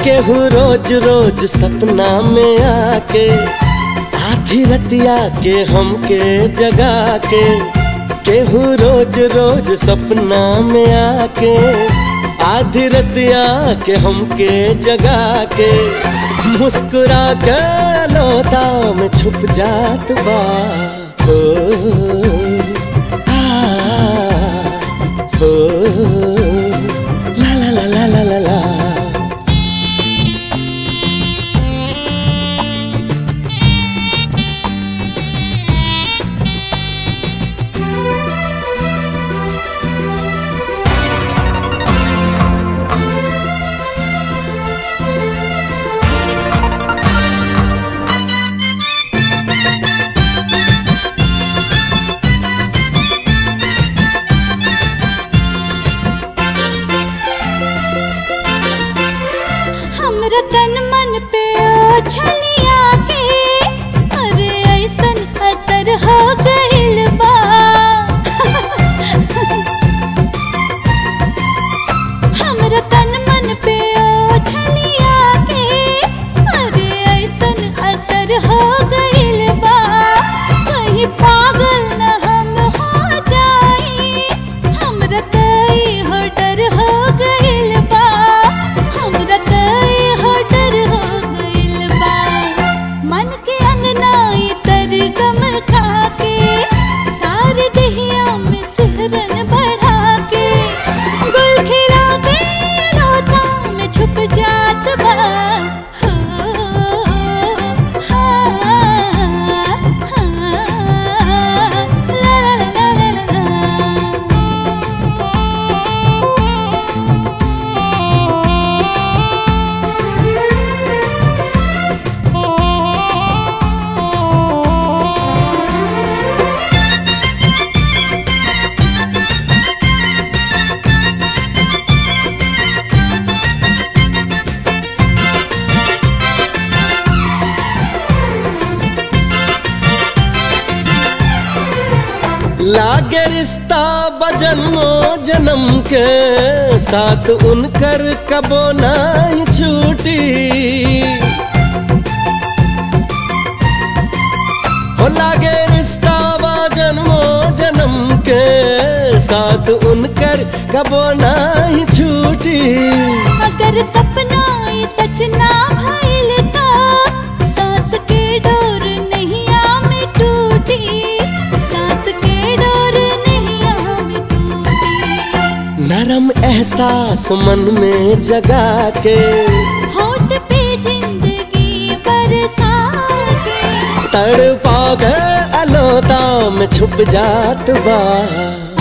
केहू रोज रोज सपना में आके आधी रतिया के हमके जगा के केहू रोज रोज सपना में आके आधी रतिया के हमके जगा के मुस्कुरा के लोता में छुप जात बा ओ, आ, ओ, ला ला ला ला ला ला ला हमरा तन मन पे ओ छलिया के अरे ऐसन असर हो गइल बा हमरा तन मन पे ओ छलिया के अरे ऐसन असर हो गइल बा कहीं पागल न हम हो जाई हमरा तई हो डर हो गइल बा हमरा तई हो डर हो गइल बा मन के अंगनाई तर गम खा के सारे दहिया में सिहरन बढ़ा के गुल खिला के रोता में छुप जात बा हो, हाँ, हाँ, ला ला ला ला ला लागे रिश्ता बजन्मो जन्म के साथ उनकर कबो नहीं छूटी हो लागे रिश्ता बजन्मो जन्म के साथ उनकर कबो नहीं छूटी अगर सपना ये सच ना भइल का सांस के डोर नैया में टूटी सांस के डोर नैया में टूटी नरम एहसास मन में जगा के होठ पे जिंदगी बरसा के तड़पा के अलोता में छुप जात बा